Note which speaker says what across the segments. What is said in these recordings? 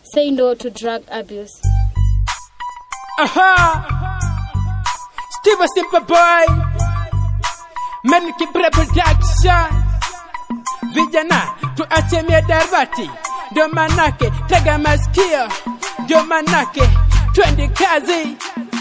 Speaker 1: Say no to drug abuse.
Speaker 2: Aha! Steve a simple boy. Menki production. Vijana tuache miadarati, ndio manake tega masikio, ndio manake twende kazi.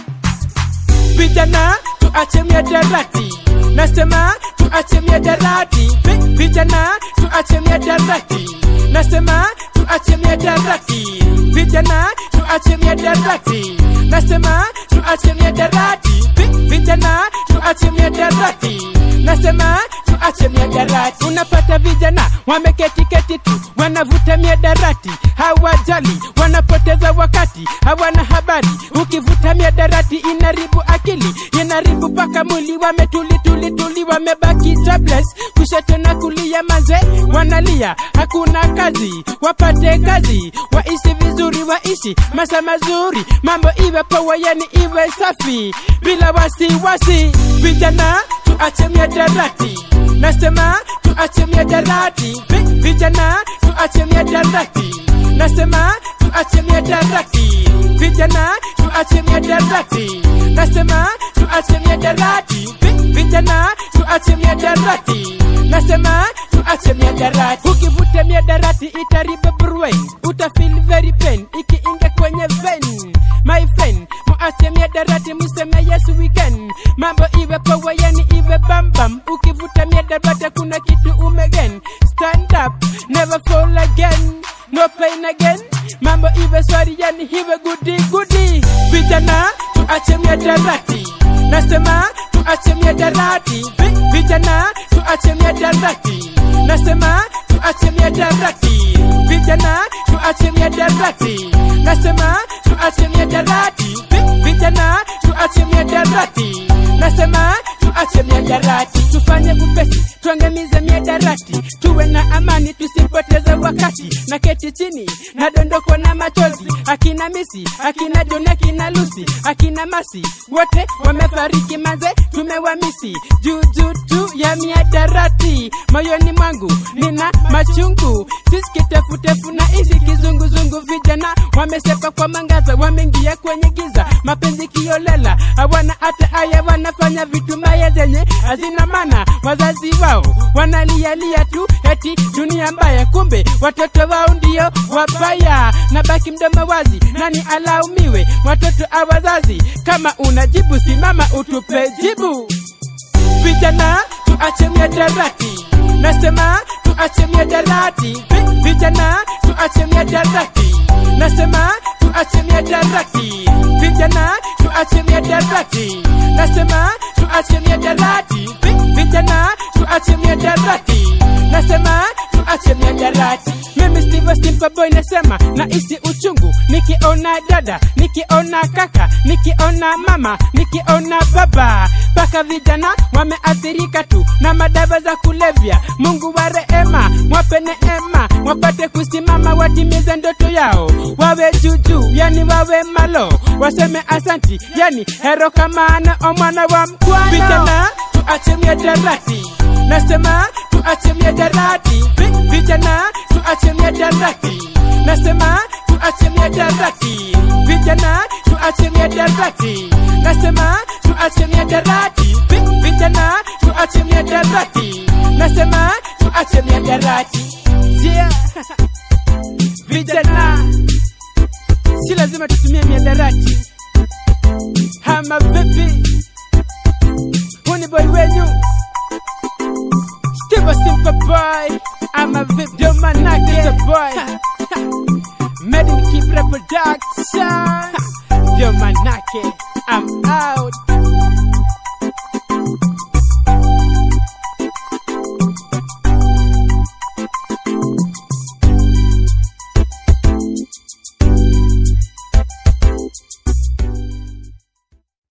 Speaker 2: Vijana tuache miadarati, nasema tuache miadarati. Vi- Vijana tuache miadarati, nasema tuache miadarati. Vijana tuache miadarati, nasema tuache miadarati. Vi- Vijana tuache miadarati, nasema tuache miadarati. Unapata vijana wameketi keti tu, wanavuta miadarati, hawajali, wanapoteza wakati, hawana habari. Ukivuta miadarati inaribu akili, inaribu paka mwili, wametuli tuli tuli, wamebaki jobless, kushoto na kulia, maze wanalia, hakuna kazi, wapate kazi, waishi vizuri, waishi maisha mazuri, mambo iwe poa, yani iwe safi, bila wasiwasi. Vijana tuache miadarati, nasema tuache miadarati, Vi- vijana tuache miadarati, nasema tuache miadarati, vijana tuache miadarati, nasema tuache miadarati, Vi- vijana tuache miadarati, nasema tuache miadarati. Ukivuta miadarati itaribu brain, utafeel very pain ikiingia kwenye vein. My friend, muache miadarati, museme yes we can. Mambo iwe poa, yani iwe bambam. Ukivuta miadarati kuna kitu umegen. Stand up, never fall again. No pain again. Mambo iwe swari, yani iwe goody goody. Vijana tuache miadarati, nasema tuache miadarati. Vi- Vijana tuache miadarati, nasema tuache miadarati. Vijana tuache miadarati, nasema tuache miadarati. Vi- Vijana tuache miadarati, nasema tuache miadarati. Tufanye upesi, tuangamize miadarati, tuwe na amani, tusipoteze wakati. Na keti chini, nadondokwa na machozi, akina Misi, akina John, akina Lucy, akina Masi, wote wamefariki manze, tumewamisi juu juu tu ya miadarati. Moyoni mwangu nina machungu, sisi kitefutefu na ishi kizunguzungu. Vijana wamesepa kwa mangaza, wameingia kwenye giza, mapenzi kiolela, hawana hata haya, wanafanya vitu mbaya zenye hazina maana. Wazazi wao wanalialia tu eti dunia mbaya, kumbe watoto wao ndio wabaya. Na baki mdomo wazi, nani alaumiwe? Watoto a wazazi. Kama unajibu simama utupe jibu. Vijana tuache miadarati, nasema tuache miadarati. Vi- Vijana tuache miadarati, nasema tuache miadarati. Vijana tuache miadarati, nasema tuache miadarati. Vi- Vijana tuache miadarati, nasema tuache miadarati. Mimi Steve Simple Boy nasema naishi uchungu nikiona dada, nikiona kaka, nikiona mama, nikiona baba, mpaka vijana wameathirika tu na madawa za kulevya. Mungu wa rehema, mwape neema, wapate kusimama, watimize ndoto yao, wawe juujuu, yani wawe malo, waseme asanti, yani hero kamana omwana wa mkwano. Vijana tuache miadarati, nasema tuache miadarati, Vi- vijana tuache miadarati, nasema tuache miadarati, vijana tuache miadarati, nasema tuache miadarati, Vi- vijana tuache miadarati, nasema tuache miadarati. Yeah. Vijana si lazima tutumie miadarati, hama vipi? Huu ni boy wenyu Steve a simple boy. I'm a video manake the boy. Made in keep reproduction. Yo manake, I'm out.